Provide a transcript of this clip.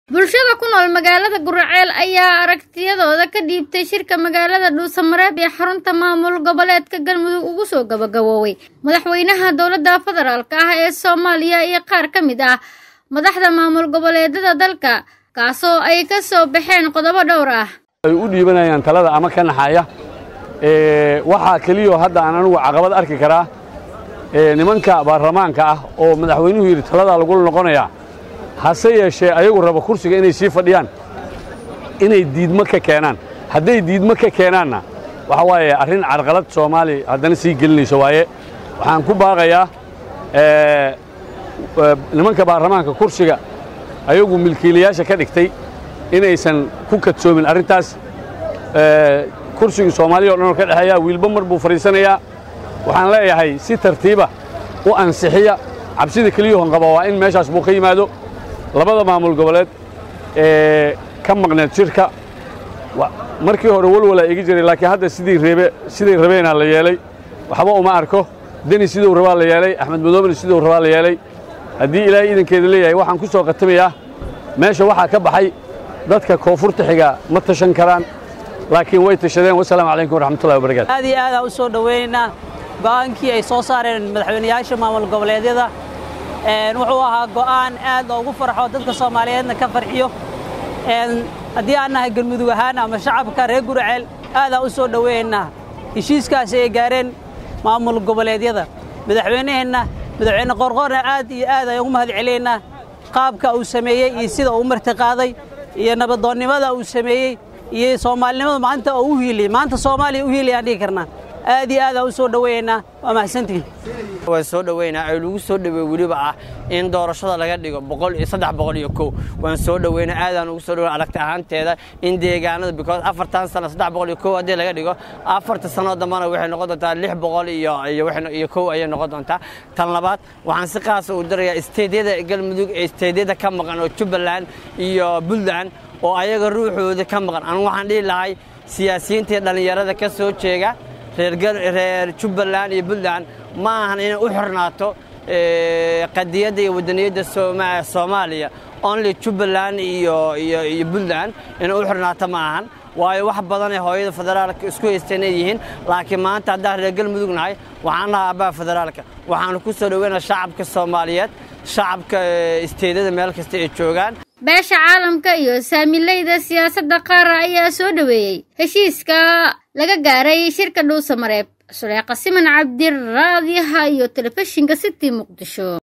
bulshada ku nool magaalada guraceel ayaa aragtiyadooda ka dhiibtay shirka magaalada dhuusamareeb ee xarunta maamul goboleedka galmudug ugu soo gabagabooway madaxweynaha dowladda federaalk ah ee soomaaliya iyo qaar ka mid ah madaxda maamul goboleedada dalka kaasoo ay ka soo baxeen qodobo dhowr ah ay u dhiibanayaan talada ama ka naxaya waxaa keliyo hadda aan anugu caqabad arki karaa nimanka baarlamaanka ah oo madaxweynuhu yidhi taladaa lagula noqonayaa hase yeeshee ayagu raba kursiga inay sii fadhiyaan inay diidmo ka keenaan hadday diidmo ka keenaanna waxa waaye arrin carqalad soomaali haddana sii gelinayso waaye waxaan ku baaqayaa nimanka baarlamaanka kursiga ayagu milkiilayaasha ka dhigtay inaysan ku kadsoomin arrintaas kursigii soomaaliya o dhan oo ka dhexeeya wiilba mar buu fadhiisanayaa waxaan leeyahay si tartiiba u ansixiya cabsida keliyahon qaba waa in meeshaas buu ka yimaado labada maamul goboleed ee ka maqneed shirka markii hore walwalaa igi jiray laakiin hadda sidii reebe siday rabeenaa la yeelay waxba uma arko deni siduu rabaa la yeelay axmed madoobena siduu rabaa la yeelay haddii ilaahay idankeeda leeyahay waxaan ku soo qatamayaa meesha waxaa ka baxay dadka koonfurta xiga ma tashan karaan laakiin way tashadeen wasalaamu calaykum waraxmatullahi wabarakatu aad iyo aadaan u soo dhowaynaynaa go'aankii ay soo saareen madaxweynayaasha maamul goboleedyada wuxuu ahaa go'aan aad loogu farxo dadka soomaaliyeedna ka farxiyo haddii aan nahay galmudug ahaan ama shacabka reer guraceel aadaan u soo dhowaynaynaa heshiiskaasi ay gaareen maamul goboleedyada madaxweynaheenna madaxweyne qorqorna aad iyo aad ayaan ugu mahad celinaynaa qaabka uu sameeyey iyo sida uu martiqaaday iyo nabadoonnimada uu sameeyey iyo soomaalinimada maanta oo u hiiliyey maanta soomaaliya u hiiliyaan dhihi karnaa aad iyo aadaan u soo dhowaynaynaa waa mahadsantihin waan soo dhoweynaa ay lagu soo dhoweey weliba ah in doorashada laga dhigo boqol iyo saddex boqol iyo kow waan soo dhoweynaa aadaan ugu soo dhoweyn aragti ahaanteeda in deegaanada because afartan sano saddex boqol iyo kow haddii laga dhigo afarta sanoo dambana waxay noqon doontaa lix boqol iyo iyo kow ayay noqon doontaa tan labaad waxaan si qaasa u darayaa isteedyada galmudug ee isteedyada ka maqan oo jubbaland iyo puntland oo ayaga ruuxooda ka maqan anu waxaan dhihi lahay siyaasiyiintii dhallinyarada ka soo jeega reer jubbaland iyo puntland ma ahan inay u xornaato qadiyadda iyo wadaniyadda soomaaliya only jubbaland iyo puntland inay u xornaato ma ahan waayo wax badanay hooyada federaalka isku haysteen ay yihiin laakiin maanta haddaan reer galmudug nahay waxaan nahay abbaha federaalka waxaanu ku soo dhoweynaa shacabka soomaaliyeed shacabka isteedyada meel kasta ay joogaan beesha caalamka iyo saamileyda siyaasadda qaara ayaa soo dhoweeyey heshiiska laga gaaray shirka dhuusamareeb suleeqa siman cabdi raadiyaha iyo telefishinka city muqdisho